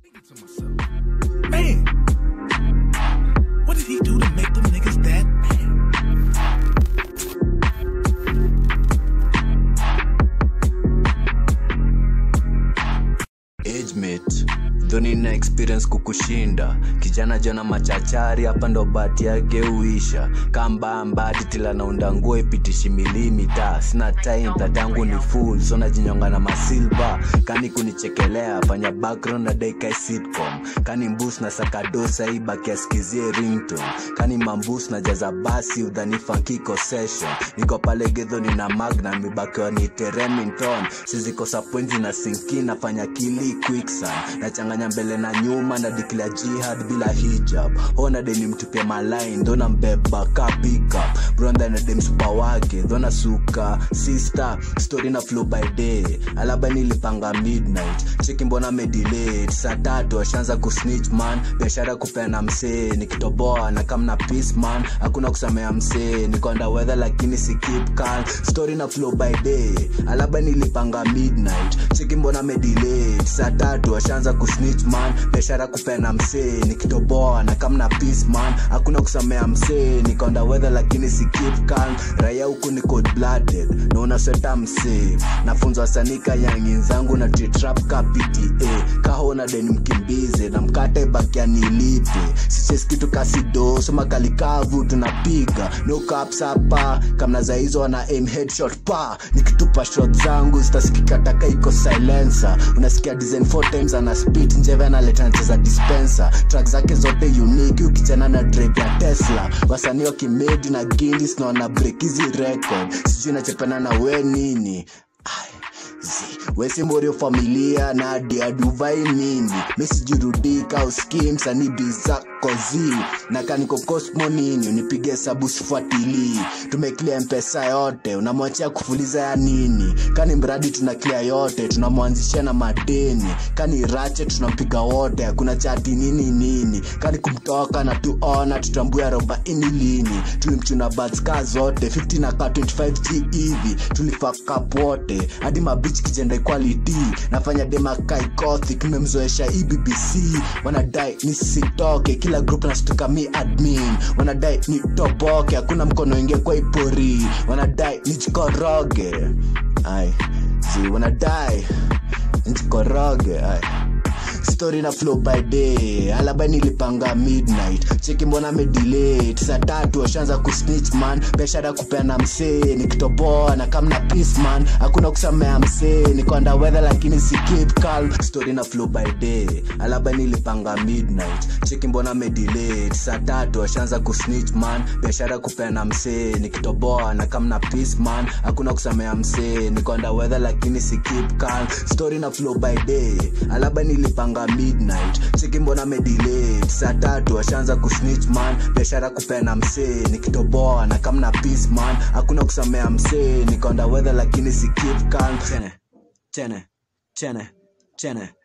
to myself, man, what did he do to make them niggas that mad? agemate dhoni na experience kukushinda kijana jana machachari hapa ndo bati yake uisha kambambati tila naunda nguo ipitishi milimita sina time tatangu ni full so najinyonga na masilva kani kunichekelea fanya background na daika sitcom kani mbus na sakadosa ibaki askizie rington kani mambus na jaza basi udhani fankiko session niko pale gedho nina magna mibakiwa ni teremington sizikosa pwenzi na sinki nafanya kili quicksan nachanganya mbele na nyuma na declare jihad bila hijab ona deni mtupia malain dhona mbeba ka pickup bronda na dem supa wake dhona suka sister story na flow by day alaba nilipanga midnight cheki mbona medelayed saa tatu ashaanza kusnitch man biashara kupeana msee nikitoboa na kamna peace man hakuna kusamea msee nikonda weather lakini si keep calm story na flow by day alaba nilipanga midnight cheki mbona medelayed saa tatu ashaanza kusnitch man biashara kupeana msee nikitoboa na kamna peace man hakuna kusamea msee nikonda weather lakini si keep calm raia huku ni cold blooded na unasweta msee nafunzwa sanika yangi zangu na titrap ka pta kahona deni mkimbize na mkate bakia nilipe siches kitu kasido soma kalikavu tunapiga no caps hapa kamna za hizo wana aim headshot pa nikitupa shot zangu zitasikika taka iko silencer unasikia design four times ana spit njeve analeta nacheza dispenser track zake zote unique ukichana na drive ya tesla wasanii wakimedi na gindis na wana break hizi record sijui nachepana na we nini Ai, zi wesimborio familia na adiaduvai nini mesijirudika uski msanii bizako zi na kaniko cosmo nini unipige hesabu sifuatilii tumeklia mpesa yote unamwachia kufuliza ya nini kani mradi tunaklia yote tunamwanzishia na madeni kani rache tunampiga wote hakuna chati nini nini kani kumtoka na tuona tutambue arobaini lini tulimchuna batska zote 50 na ka 25g hivi tulifakap wote hadi mabich kijenda equality nafanya demakaikothi tumemzoesha ebbc wanadai nisitoke kila group nastuka mi admin wanadai nitoboke hakuna mkono ingie kwa ipori wanadai nijikoroge ai zi wanadai nijikoroge ai story na flow by day alaba nilipanga midnight cheki mbona medelayed saa tatu washaanza kusnitch man biashara kupeana msee nikitoboa na kamna peace man hakuna kusamea msee nikonda weather lakini si keep calm story na flow by day alaba nilipanga midnight cheki mbona medelayed saa tatu washaanza kusnitch man biashara kupeana msee nikitoboa na kamna peace man hakuna kusamea msee nikonda weather lakini si keep calm story na flow by day alaba nilipanga midnight cheki mbona medelayed saa tatu washaanza kusnitch man biashara kupeana msee nikitoboa na kamna peace man hakuna kusamea msee nikonda weather lakini si keep calm chene chene chene chene